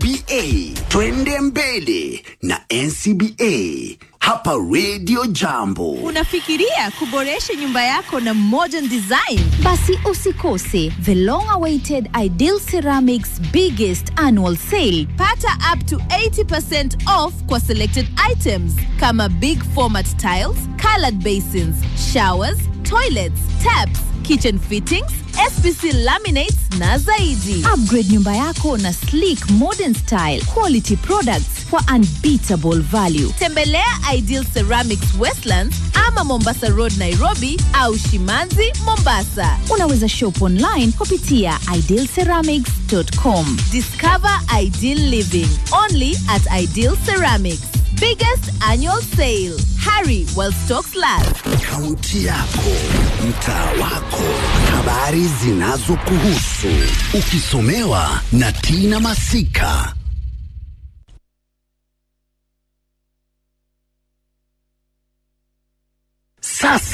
NCBA. Twende mbele na NCBA hapa Radio Jambo. Unafikiria kuboresha nyumba yako na modern design? Basi usikose the long awaited Ideal Ceramics biggest annual sale. Pata up to 80% off kwa selected items kama big format tiles, colored basins, showers, toilets, taps, kitchen fittings, SPC laminates na zaidi. Upgrade nyumba yako na sleek modern style quality products for unbeatable value. Tembelea Ideal Ceramics Westlands ama Mombasa Road Nairobi au Shimanzi Mombasa. Unaweza shop online kupitia idealceramics.com. Discover ideal living only at Ideal Ceramics. Biggest annual sale. Hurry while stocks last. Kaunti yako, mtaa wako, habari zinazokuhusu, ukisomewa na Tina Masika. Sasa